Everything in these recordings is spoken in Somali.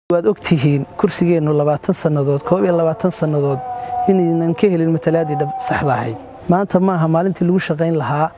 waad og tihiin kursigeennu labaatan sannadood koob iyo labaatan sannadood inaynan ka helin matalaadii dhab saxda ahayd maanta maaha maalintii lagu shaqayn lahaa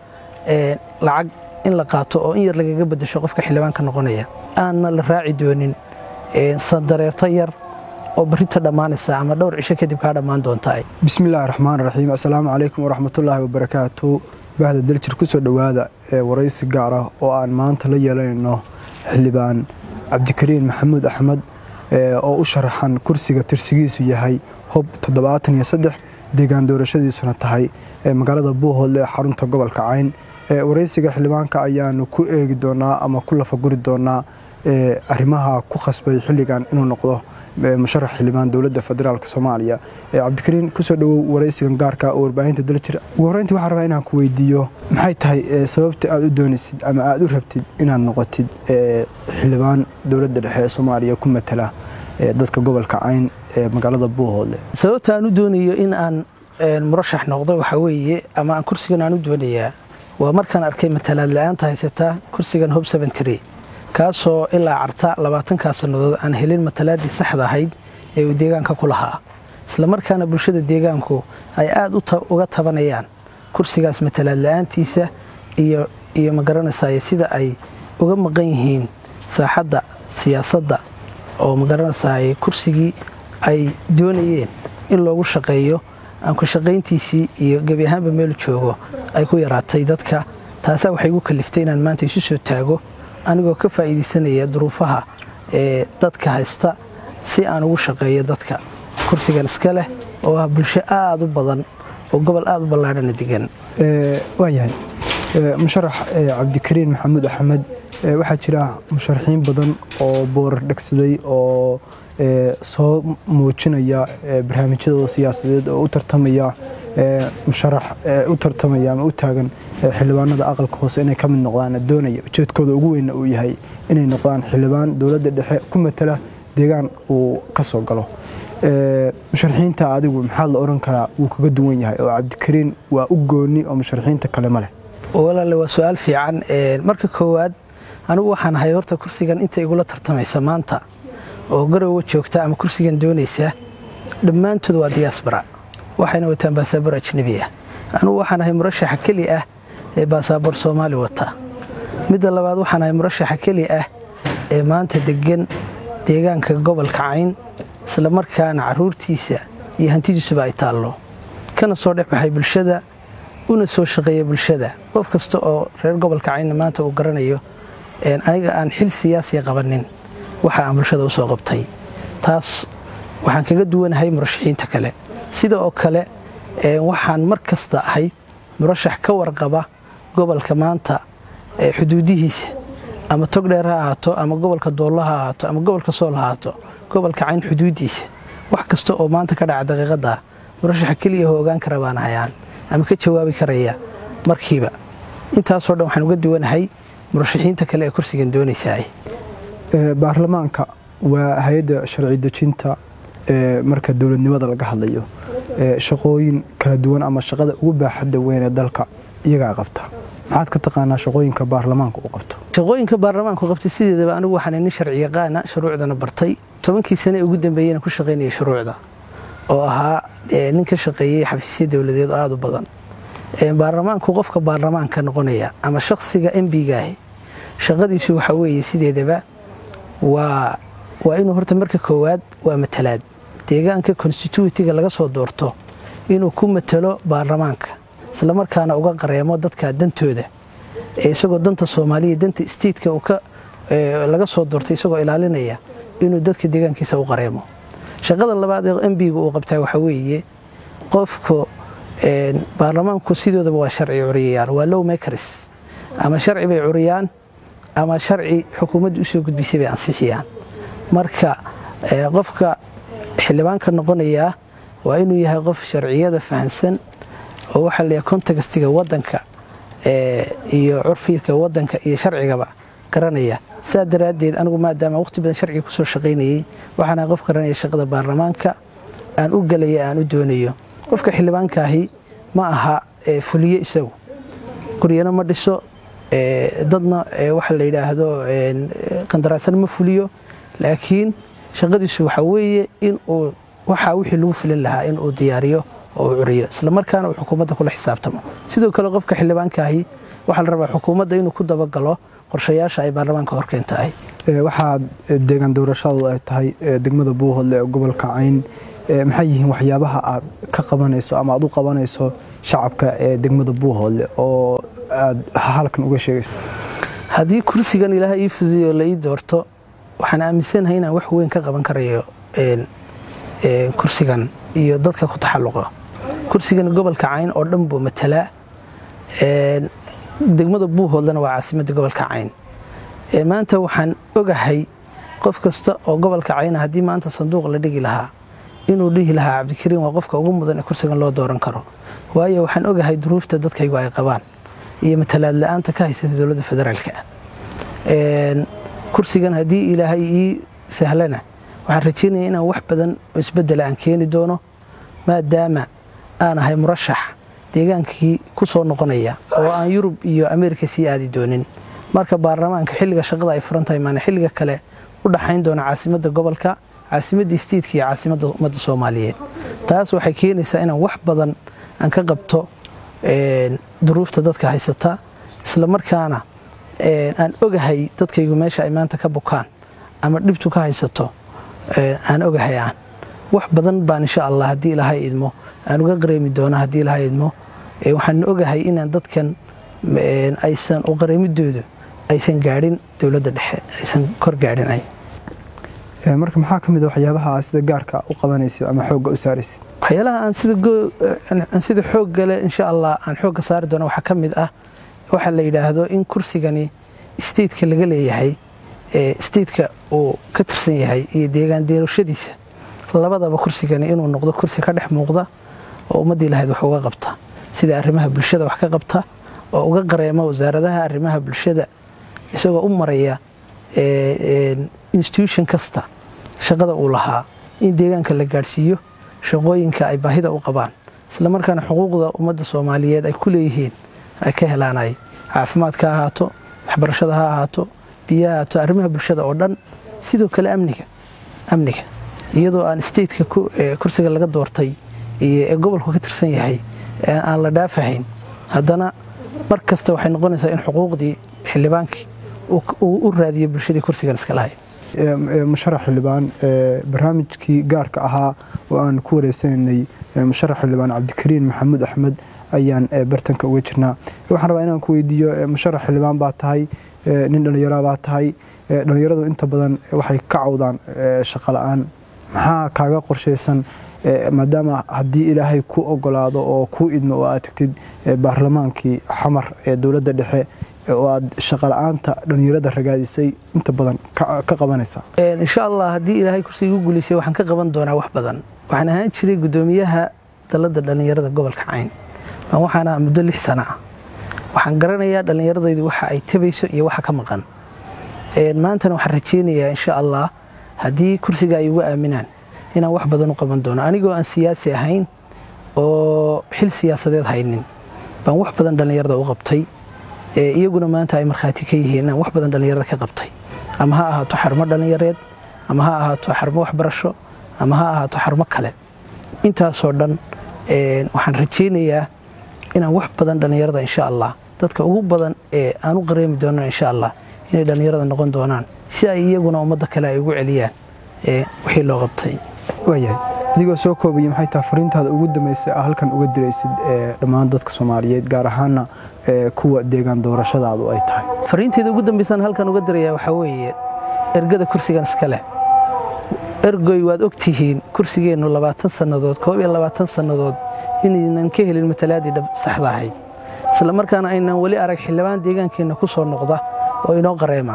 lacag in la qaato oo in yar lagaga beddesho qofka xildhibaanka noqonaya aanna la raaci doonin sandareerto yar oo barrinta dhammaanaysa ama dhowr cisho kadib kaa dhammaan doonta bismillahi raxmaan raxiim assalaamu calaykum waraxmatullaahi wabarakaatu bahda daljir ku soo dhowaada ee waraysi gaar ah oo aan maanta la yeelanayno xildhibaan cabdikariin maxamuud axmed oo u sharaxan kursiga tirsigiisu yahay hob toddobaatan iyo saddex deegaan doorashadiisuna tahay magaalada buuhoodle ee xarunta gobolka cayn waraysiga xildhibaanka ayaanu ku eegi doonaa ama ku lafaguri doonaa arrimaha ku khasbay xilligan inuu noqdo musharax xildhibaan dowladda federaalk soomaaliya cabdikariin kusoo dhowow waraysigan gaarka oo warbaahinta daljir ugu horreyntii waxaan rabaa inaan ku weydiiyo maxay tahay sababta aad u doonaysid ama aad u rabtid inaad noqotid xildhibaan dowladda dhexe ee soomaaliya ku matala dadka gobolka cayn ee magaalada buuhoodle sababta aan u doonayo in aan murashax noqdo waxaa weeye ama aan kursigan aan u doonayaa waa markaan arkay matalaad la-aanta haysataa kursigan hob kaasoo ilaa carta labaatankaa sannadood aan helin matalaaddii saxda ahayd ee uu deegaanka ku lahaa islamarkaana bulshada deegaanku ay aad uga tabanayaan kursigaas matalaad la-aantiisa iyo magaranaysaay sida ay uga maqan yihiin saaxadda siyaasadda oo magaranaysaay kursigii ay doonayeen in loogu shaqeeyo aan ku shaqayntiisii iyo gebi ahaanba meel joogo ay ku yaraatay dadka taasaa waxay igu kaliftay inaan maanta isu soo taago anigoo ka faa'iidaysanaya duruufaha ee dadka haysta si aan ugu shaqeeyo dadka kursigan iska leh oo ah bulsho aad u badan oo gobol aad u ballaadhana degan waayahay musharax cabdikariin maxamuud axmed waxaa jira musharaxiin badan oo boorar dhegsaday oo soo muujinaya barnaamijyadooda siyaasadeed oo u tartamaya musharax u tartamaya ama u taagan xildhibaanada aqalka hoose inay ka mid noqdaan doonaya ujeedkooda ugu weynna uu yahay inay noqdaan xildhibaan dowladda dhexe ku matala deegaan uu ka soo galo musharaxiinta adigu maxaa la oran karaa wuu kaga duwan yahay oo cabdikariin waa u gooni oo musharaxiinta kale ma leh walaale waa su-aal fiican marka koowaad anigu waxaan ahay horta kursigan inta igula tartamaysa maanta oo garowa joogta ama kursigan doonaysa dhammaantood waa diyaasbara waxayna wataan baasaboor ajnebi ah anugu waxaan ahay murashaxa keli ah ee baasaboor soomaali wata midda labaad waxaan ahay murashaxa keli ah ee maanta degan deegaanka gobolka cayn isla markaana caruurtiisa iyo hantidiisuba ay taallo kana soo dhex baxay bulshada una soo shaqeeya bulshada qof kasta oo reer gobolka caynna maanta uu garanayo aniga aan xil siyaasiya qabanin waxa aan bulshada u soo qabtay taas waxaan kaga duwanahay murashaxiinta kale sida oo kale waxaan mar kasta ahay murashax ka warqaba gobolka maanta xuduudihiisa ama togdheer ha ahaato ama gobolka doollo ha ahaato ama gobolka sool ha ahaato gobolka cayn xuduudiisa wax kasta oo maanta ka dhaca daqiiqadda murashaxa keliya ho ogaan kara baan hayaan ama ka jawaabi karaya markiiba intaasoo dhan waxaan uga duwanahay murashaxiinta kale ee kursigan doonaysaa baarlamaanka waa hay-adda sharci dejinta marka dowladnimada laga hadlayo shaqooyin kala duwan ama shaqada ugu baaxadda weyn ee dalka iyagaa qabta maxaad ka taqaanaa shaqooyinka baarlamaanka u qabto shaqooyinka baarlamaanku qabtay sideedaba anigu waxaan nin sharci yaqaana shuruucdana bartay tobankii sane ugu dambeeyena ku shaqaynaya shuruucda oo ahaa nin ka shaqeeyey xafiisya dowladeed oo aada u badan baarlamaanku qofka baarlamaanka noqonaya ama shakhsiga embigaahi shaqadiisu waxaa weeye sideedaba waa waa inuu horta marka koowaad waa matalaad deegaanka constituitiga laga soo doorto inuu ku matalo baarlamaanka islamarkaana uga qareemo dadka dantooda isagoo danta soomaaliya danta steitka laga soo doortay isagoo ilaalinaya inuu dadka deegaankiisa u qareemo shaqada labaad ee embiga uu qabtaa waxaa weeye qofka baarlamaanku sidoodaba waa sharci curiyayaan waa low makers ama sharci bay curiyaan ama sharci xukuumadda usoo gudbisay bay ansixiyaan marka qofka xildhibaanka noqonayaa waa inuu yahay qof sharciyada fahansan oo waxaa la contextiga wadanka iyo curfiidka wadanka iyo sharcigaba garanaya saa daraaddeed anigu maadaama waqti badan sharciga kusoo shaqaynayey waxaan ahay qof garanaya shaqada baarlamaanka aan u gelaya aan u doonayo qofka xildhibaankaahi ma aha fuliye isagu guryana ma dhiso dadna waxa la yidhaahdo qandaraasana ma fuliyo laakiin shaqadiisu waxaa weeye inuu waxaa wixii lagu filin lahaa inuu diyaariyo oo uu curiyo islamarkaana uu xukuumadda kula xisaabtamo sidoo kale qofka xildhibaankaahi waxaa la rabaa xukuumadda inuu ku dabagalo qorshayaasha ay baarlamaanka horkeen tahay waxaad deegaan doorashadu ay tahay degmada buuhodle ee gobolka cayn maxay yihiin waxyaabaha aad ka qabanayso ama aad u qabanayso shacabka ee degmada buuhodle oo aad halkan uga sheegayso haddii kursigan ilaahay ii fudiyo la ii doorto waxaan aaminsanahay inaan wax weyn ka qaban karayo kursigan iyo dadka ku taxalluqa kursigan gobolka cayn oo dhan buu matalaa degmada buuhoodlena waa caasimadda gobolka cayn maanta waxaan ogahay qof kasta oo gobolka cayna haddii maanta sanduuq la dhigi lahaa inuu dhihi lahaa cabdikariin waa qofka ugu mudan ee kursigan loo dooran karo waayo waxaan ogahay duruufta dadkaygu ay qabaan iyo matalaad la-aanta ka haysata dowladda federaalka kursigan haddii ilaahay ii sahlana waxaan rajeynaya inaan wax badan oo isbedela aan keeni doono maadaama aan ahay murashax deegaankii ku soo noqonaya oo aan yurub iyo ameerika sii aadi doonin marka baarlamaanka xilliga shaqada ay furan tahay maana xilliga kale u dhaxayn doona caasimadda gobolka caasimadda istiidka iyo caasimadda ummadda soomaaliyeed taas waxay keenaysaa inaan wax badan aan ka qabto duruufta dadka haysata isla markaana aan ogahay dadkaygu meesha ay maanta ka bukaan ama dhibtu ka haysato aan ogahay aan wax badan baan insha allah haddii ilaahay idmo aan uga qareemi doono haddii ilaahay idmo waxaan ogahay inaan dadkan aysan u qareemidoodu aysan gaadhin dowladda dhexe aysan kor gaadhin ay marka maxaa ka mid a waxyaabaha aad sida gaarka u qabanaysid ama xoogga u saaraysid waxyaalaha aan sida aan sida xoogga leh insha allah aan xoogga saari doono waxaa ka mid ah waxaa la yidhaahdo in kursigani stateka laga leeyahay stateka uu ka tirsan yahay iyo deegaan deerashadiisa labadaba kursigani inuu noqdo kursi ka dhex muuqda oo ummaddii lahayd wax uga qabta sida arrimaha bulshada wax ka qabta oo uga qareema wasaaradaha arrimaha bulshada isagoo u maraya institution kasta shaqada uu lahaa in deegaanka la gaadhsiiyo shaqooyinka ay baahida u qabaan isla markaana xuquuqda ummadda soomaaliyeed ay ku leeyihiin ay ka helaanay caafimaadka ha ahaato waxbarashada ha ahaato biyaha ahaato arrimaha bulshada oo dhan sidoo kale amniga amniga iyadoo aan stateka kursiga laga doortay iyo ee gobolku ka tirsan yahay aan la dhaafahayn haddana mar kasta waxay noqonaysaa in xuquuqdii xildhibaankii uu u raadiyo bulshadii kursigan iska lahayd musharax xildhibaan barnaamijkii gaarka ahaa oo aan ku wareysanaynay musharax xildhibaan cabdikariin maxamuud axmed ayaan bartanka uga jirnaa waxaan rabaa inaan ku weydiiyo musharax xildhibaan baa tahay nin dhallinyara baa tahay dhallinyaradu inta badan waxay ka cawdaan shaqo la-aan maxaa kaaga qorshaysan maadaama haddii ilaahay ku ogolaado oo kuu idmo oo aad tagtid baarlamaankii xamar ee dowladda dhexe oo aad shaqala-aanta dhallinyarada ragaadisay inta badan ka qabanaysa insha allah haddii ilaahay kursiga igu guulaysay waxaan ka qaban doonaa wax badan waxaan ahaan jiray guddoomiyaha dalladda dhallinyarada gobolka cayn baan waxaan ahaa muddo lix sana ah waxaan garanayaa dhallinyaradaydu waxa ay tabayso iyo waxa ka maqan maantana waxaan rajeynayaa insha allah haddii kursiga ay ugu aaminaan inaan wax badan u qaban doono anigoo aan siyaasi ahayn oo xil siyaasadeed haynin baan wax badan dhallinyarada u qabtay iyaguna maanta ay markhaati ka yihiin inaan wax badan dhallinyarada ka qabtay ama ha ahaato xarumo dhallinyareed ama ha ahaato xarumo waxbarasho ama ha ahaato xarumo kale intaasoo dhan waxaan rajeynayaa inaan wax badan dhallinyarada insha allah dadka ugu badan ee aan u qareemi doono insha allah inay dhallinyarada noqon doonaan si ay iyaguna ummadda kale ay ugu celiyaan wixii loo qabtay waayahay adigoo soo koobaya maxay tahay fariintaada ugu dambaysa a halkan uga diraysid dhammaan dadka soomaaliyeed gaar ahaana kuwa deegaan doorashadaadu ay tahay fariinteeda ugu dambaysaan halkan uga diraya waxaa weeye ergada kursigan iska leh ergoy waad og tihiin kursigeennu labaatan sannadood koob iyo labaatan sannadood inaynan ka helin matalaadii dhab saxda ahayd isla markaana aynan weli arag xildhibaan deegaankeenna ku soo noqda oo inoo qareema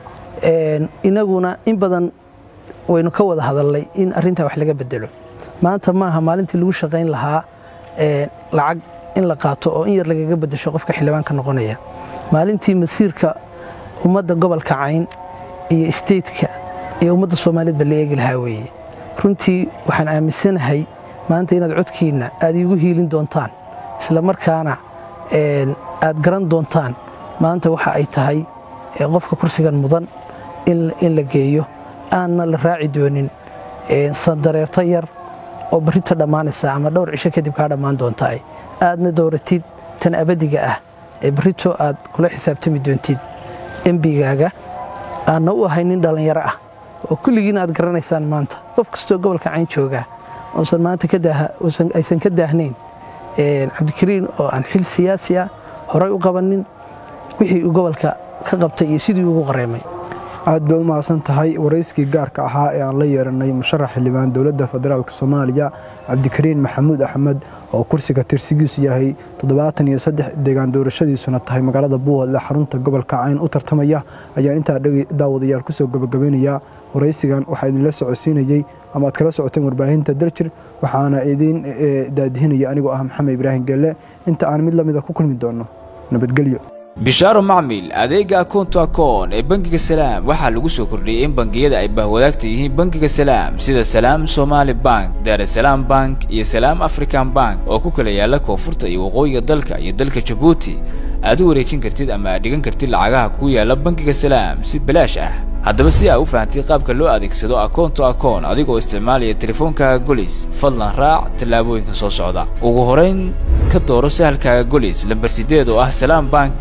inaguna in badan waynu ka wada hadalnay in arrintaa wax laga bedelo maanta maaha maalintii lagu shaqayn lahaa lacag in la qaato oo in yar lagaga bedesho qofka xildhibaanka noqonaya maalintii masiirka ummadda gobolka cayn iyo isteedka iyo ummadda soomaaliyeedba la eegi lahaa weeye runtii waxaan aaminsanahay maanta inaad codkiinna aad iigu hiilin doontaan isla markaana aad garan doontaan maanta waxa ay tahay qofka kursigan mudan in la geeyo aanna la raaci doonin sandareerto yar oo barrinta dhammaanaysa ama dhowr cisho kadib kaa dhammaan doontaa aadna dowratid tan abadiga ah ee barrito aad kula xisaabtami doontid embigaaga aanna u ahay nin dhallinyaro ah oo kulligiina aad garanaysaan maanta qof kastoo gobolka cayn jooga uusan maanta aysan ka daahnayn cabdikariin oo aan xil siyaasi ah horay u qabanin wixii uu gobolka ka qabtay iyo sidii ugu qareemay aad bay u mahadsan tahay warayskii gaarka ahaa ee aan la yeeranay musharax xildhibaan dowladda federaalk soomaaliya cabdikariin maxamuud axmed oo kursiga tirsigiisu yahay toddobaatan iyo saddex deegaan doorashadiisuna tahay magaalada buuhoodle xarunta gobolka cayn u tartamaya ayaan intaa daawadayaal kusoo gabagabeynayaa waraysigan waxaa idinla socodsiinayey ama aad kala socoteen warbaahinta daljir waxaana idiin daadihinaya anigoo ah maxamed ibraahim gelle inta aan mid lamida ku kulmi doonno nabadgelyo bishaaro macmil adeega akoonto akoon ee bangiga salaam waxaa lagu soo kordhiyey in bangiyada ay bahwadaagta yihiin bangiga salaam sida salaam somaali bank daarasalaam bank iyo salaam african bank oo ku kala yaala koonfurta iyo waqooyiga dalka iyo dalka jabuuti aad u wareejin kartid ama aad dhigan kartid lacagaha kuu yaala bangiga salaam si balaash ah haddaba si aa u fahamtay qaabka loo adeegsado akoonto akoon adigoo isticmaalaya teleefoonkaaga golis fadlan raac tallaabooyinka soo socda ugu horayn ka dooro sahalkaaga golis lambar sideed oo ah salaam bank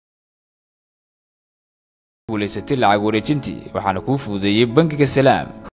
guulaysatay lacag wareejintii waxaana kuu fududeeyey bangiga salaam